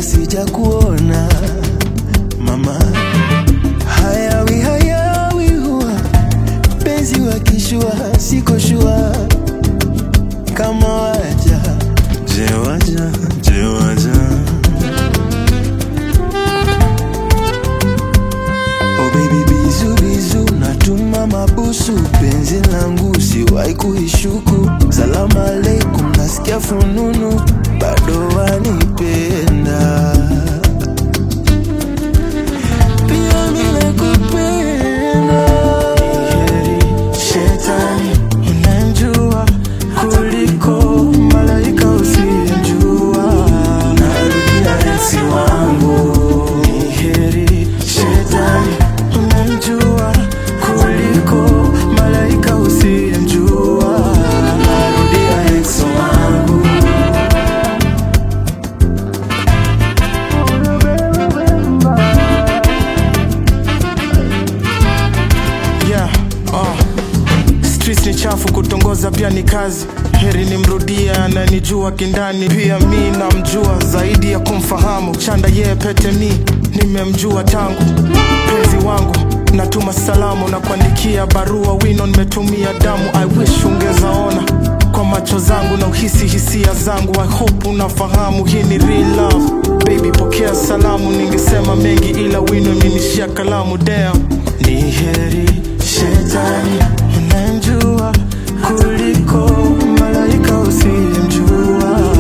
kabla sijakuona mama. Hayawi hayawi huwa penzi wakishua, siko shua kama waja je waja je waja Oh baby bizu bizu natuma mabusu penzi langu siwahi kuishuku salamu aleikum nasikia fununu bado wanipenda pia mimi nakupenda heri shetani unanjua kuliko malaika usiyejua narudia enzi wangu ni heri shetani unanjua kuliko malaika usiyejua narudia enzi wangu yeah, uh. Streets ni chafu, kutongoza pia ni kazi. Heri nimrudie ananijua kindani, pia mi namjua zaidi ya kumfahamu. Chanda yeye pete mi nimemjua tangu penzi wangu natuma salamu na kuandikia barua wino nimetumia damu I wish ungezaona kwa macho zangu na uhisi hisia zangu I hope unafahamu hii ni real love baby pokea salamu ningesema mengi ila wino imenishia kalamu damn ni heri shetani unanjua kuliko malaika usiyemjua